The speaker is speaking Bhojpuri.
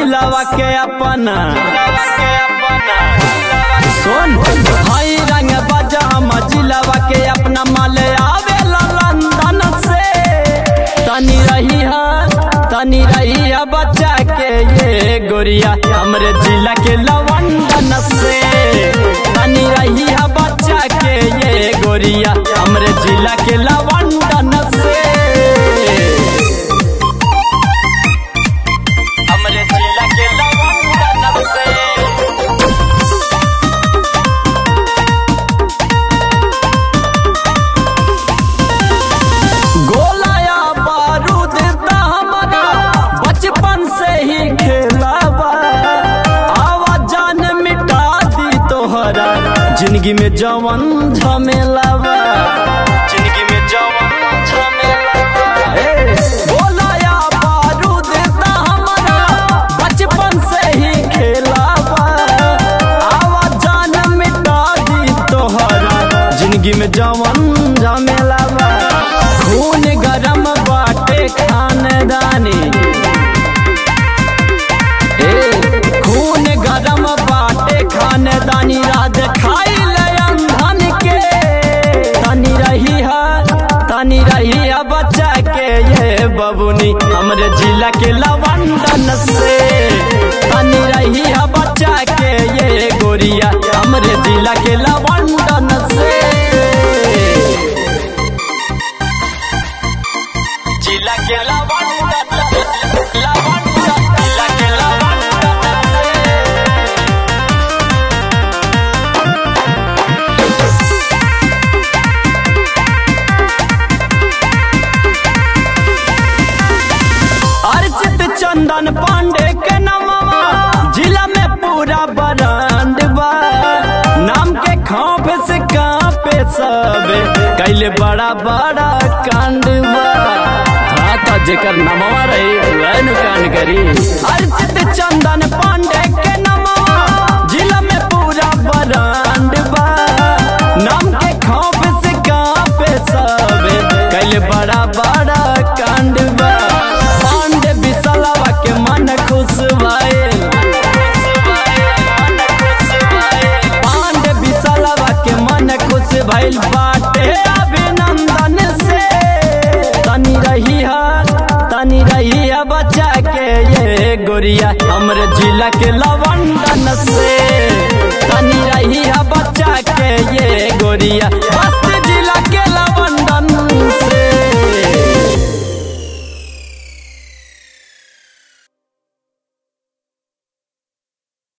जिलावा के अपना सुन हई रंग बाजा हम जिलावा के अपना माले आवे लंदन से तनी रही है तनी रही है बच्चा के ये गोरिया हमरे जिला के लवंदन से तनी रही है बच्चा के ये गोरिया हमरे जिला के लवंदन से हमरे जिला के लवंदन से गोलाया बारूद ता हमारा बचपन से ही खेलावा आवाज जान मिटा दी तोहरा जिंदगी में जवन झमेलावा जिंदगी में जवन झमेलावा ए, गोलाया बारूद ता हमारा बचपन से ही खेलावा आवाज जान मिटा दी तोहरा जिंदगी में जवन झमेलावा खून गरम बाटे खानदानी ए खून गरम बाटे खानदानी राज खाई अंधन के तनी रही है तनी रही है बच्चा के ये बबुनी हमरे जिला के लवंदन से तनी रही है बच्चा के ये गोरिया हमरे जिला के लवंदन से जिला के लवंदन लवंदन जिला के लवंदन अर्चित चंदन पांडे के नमवा जिला में पूरा बरांड बा नाम के खौफ से कांपे सब कैले बड़ा बड़ा कांड बा हाँ तो जेकर नमवा रही वह नु कांड करी अर्चित चंदन पांडे के नमवा जिला में पूरा बरांड बा नाम के खौफ से कांपे सब कैले बड़ा बड़ा कांड बा पांडे बिसलवा के मन खुश भइल पांडे बिसलवा के मन खुश भइल बाटे अभिनंदन से तनी रही है तनी रही है बच्चा के ये गोरिया हमरे जिला के लवंदन से तनी रही है बच्चा के ये गोरिया